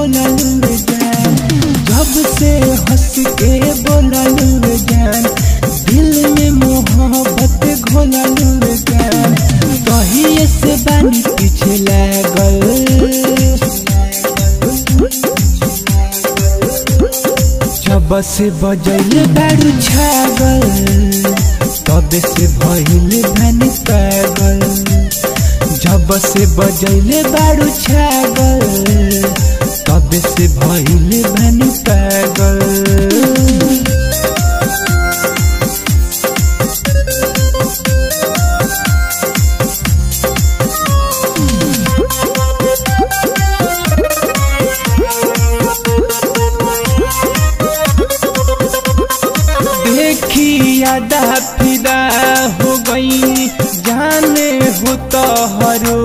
बोलल जान जब से हंस के बोलल जान दिल में मोहब्बत घोलल जान कहिए से बानी पीछे लागल जब से बजल बारू छागल तब से भइल भनी पागल जब से बजैले बारू छागल तब से भइल भनी पागल देखी यादा फिदा हो गई जाने हो तो हरो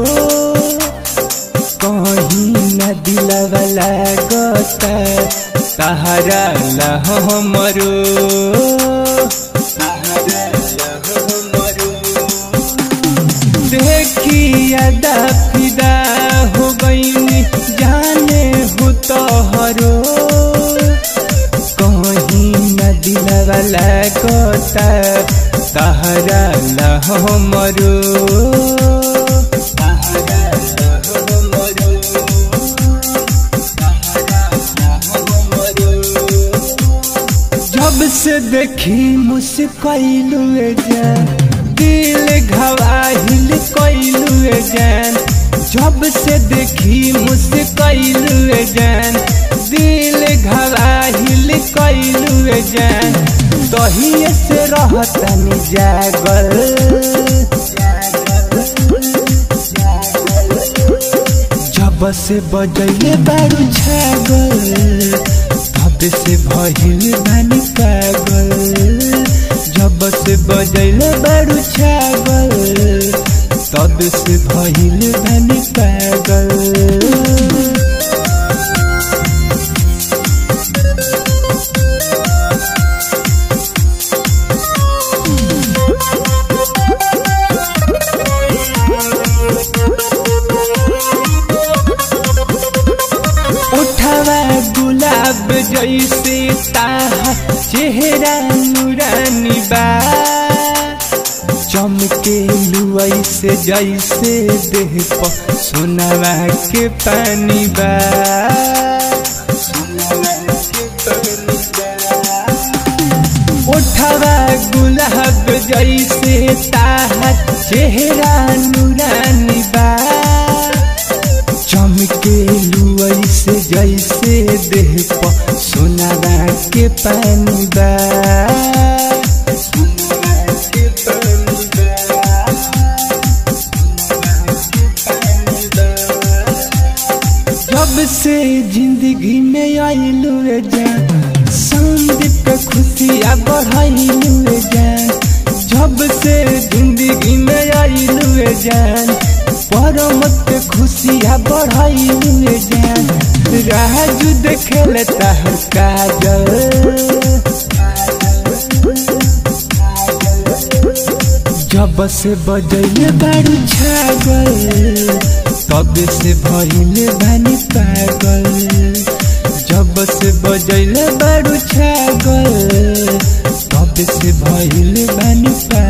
कहीं न दिलवा लागता सहारा लहो मरो देखी यादा फिदा हो गई जाने हो तो हरो कहीं न दिलवा लागता सहारा लहो मरो जब से देखी मुस्कैलू जान दिल घवाहिल कैलू जान जब से देखी मुस्कैलू जान दिल घवाहिल कैलू जान दहिए से रहतनी जागल जब से बजैले बारू छागल तब से भइल बानी पागल जब से बजैले बारू छागल तब से भइल बानी पागल उठवा गुलाब जैसे ताहा चेहरा नूरानी बा चमके लुआई से जैसे देह पर सोनवा के पानी बा उठवा गुलाब जैसे ताहा चेहरा नूरानी बा चमके लुआई से जैसे देह पर सोनारा के पानी बा जब से जिंदगी में आइलू जान संदीप के खुशियाँ बढ़ाइलू जान जब से जिंदगी में आइलू जान परमत के खुशियाँ बढ़ाइलू जान राजू देखे लेता हर काजल जब से बजैले बारू छागल तब से भइले बानी पागल जब से बजैले बारू छागल तब से भइले बानी पागल